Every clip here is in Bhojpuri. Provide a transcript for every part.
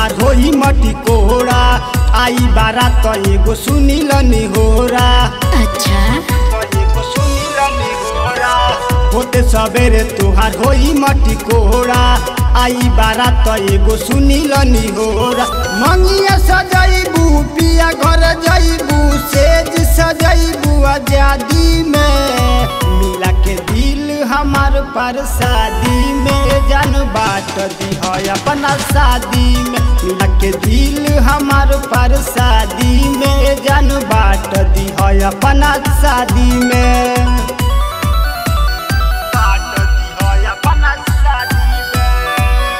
तोहार होई मटी कोहरा आई बारा तो एगो सुनिल निहोरा अच्छा होते सबेरे तोहार होई मटी कोहरा आई बारा तो एगो सुनिल निहोरा मंगिया सजैबू पिया घर जैबू सेज सजैबू आजादी में मिला के दिल हमार पर शादी में जान बाट दी है अपना शादी में मिला के दिल हमार पर शादी में जान बाट दी है अपना शादी में बाट दी है अपना शादी में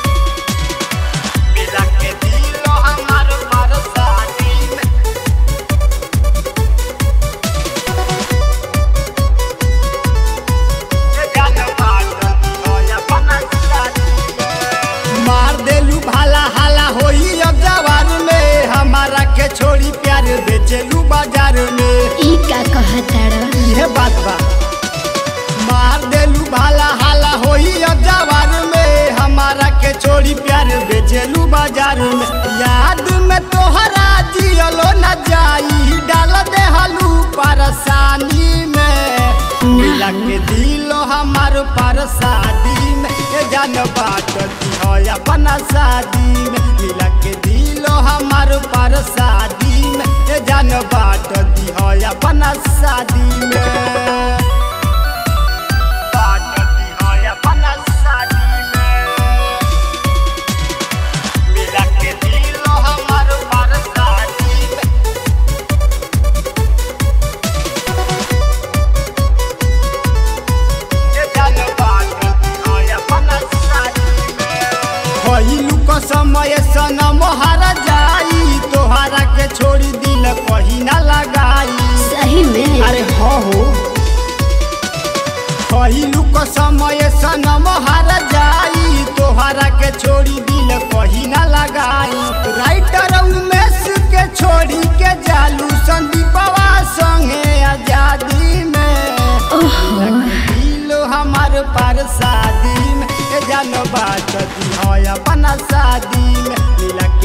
मिला के दिल हमार पर शादी में मार देलू भाला हाला होई अब जवान में हमारा के छोड़ी प्यार बेचेलू बाजार में ई का कहताड़ यह बात बा मार देलू भाला हाला होई अब जवान में हमारा के छोड़ी प्यार बेचेलू बाजार में याद में तोहरा जियलो न जाई डाल दे हलू परेशानी में मिला के दिलो हमार पर शादी में ये जान बाट दी है अपना शादी में मिला के दिलो हमार पर शादी में ये जान बाट दी है अपना शादी में बाट दी है अपना शादी में मिला के दिलो हमार पर शादी में भइलू क समय सनम हारा जाई तोहरा के छोड़ी दिल कहीं ना लगाई सही में अरे हाँ हो भइलू क समय सनम हारा जाई तोहरा के छोड़ी दिल कहीं ना लगाई राइटर उमेश के छोड़ी के जालू संदीपवा संगे आजादी में ओहो दिल हमार पर शादी में ए जान बात दी है अपना शादी में मिला के